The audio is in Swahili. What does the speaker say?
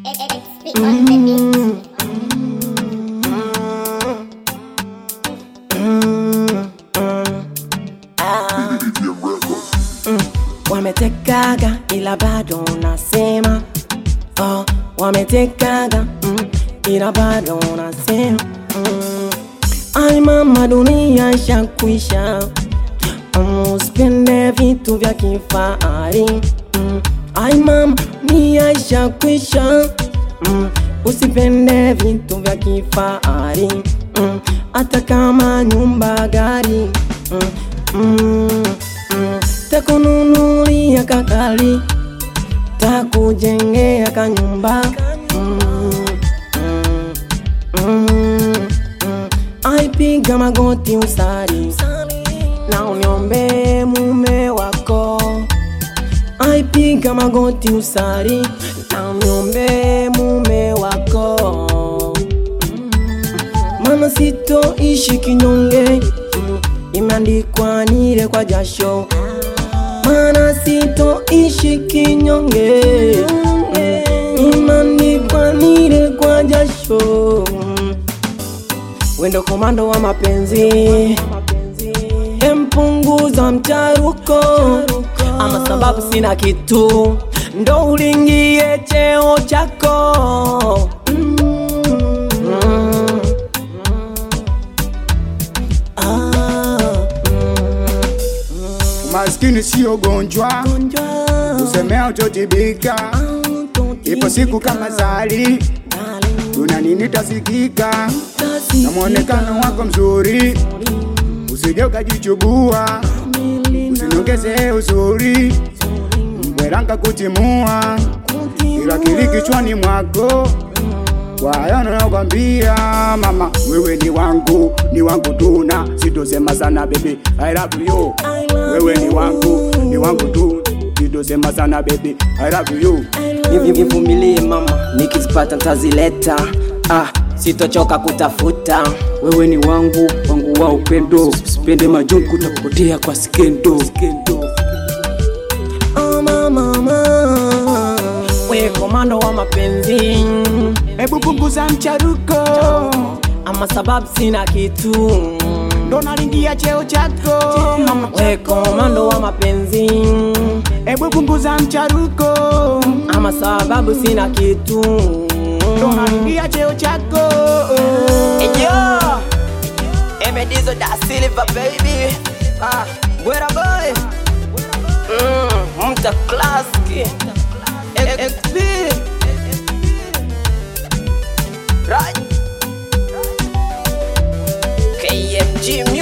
XP on the beat. wametekaga ila bado nasema oh, wametekaga mm, ila bado nasema mm. Ai mama, dunia shakwisha mm, usipende vitu vya kifahari mm. Ai mama, dunia shakwisha mm, usipende vitu vya kifahari mm, hata kama nyumba gari mm, mm, mm, takununulia kakali takujengea kanyumba mm, mm, mm, mm. aipiga magoti usari na uniombe mume wako aipiga magoti usari na uniombe mume wako Mama sitoishi kinyonge mm, imeandikwa nile kwa jasho Mana sitoishi kinyonge mm, imeandikwa nile kwa jasho mm. Wendo komando wa mapenzi empunguza mcharuko ama sababu sina kitu ndo ulingie cheo chako mm. Mm. Ah, Maskini sio gonjwa, gonjwa. usemea utotibika. Ipo siku kama zali, tuna nini tasikika, na mwonekano wako mzuri, usije ukajichubua, usinongeze uzuri, mbweranga kutimua, ila kili kichwani mwako kwa hayo nakwambia mama, wewe ni wangu, ni wangu tuna, sitosema sana baby, I love you. Wewe ni wangu, ni wangu tu, sitosema sana baby, I love you. Nivi- nivumilie mama, nikizipata ntazileta. Ah, sitochoka kutafuta. wewe ni wangu wangu wa upendo sipende majungu kutapotea kwa skendo Oh, mama, mama. We komando wa mapenzi Hebu punguza mcharuko, ama sababu sina kitu ndo nalingia cheo chako mama. we komando wa mapenzi Hebu punguza mcharuko, ama sababu sina kitu ndo nalingia cheo chako Yo, Emedizo da Silva baby. Ah, Gwera boy. Mm, Mta Klaski. XP. Right. KMG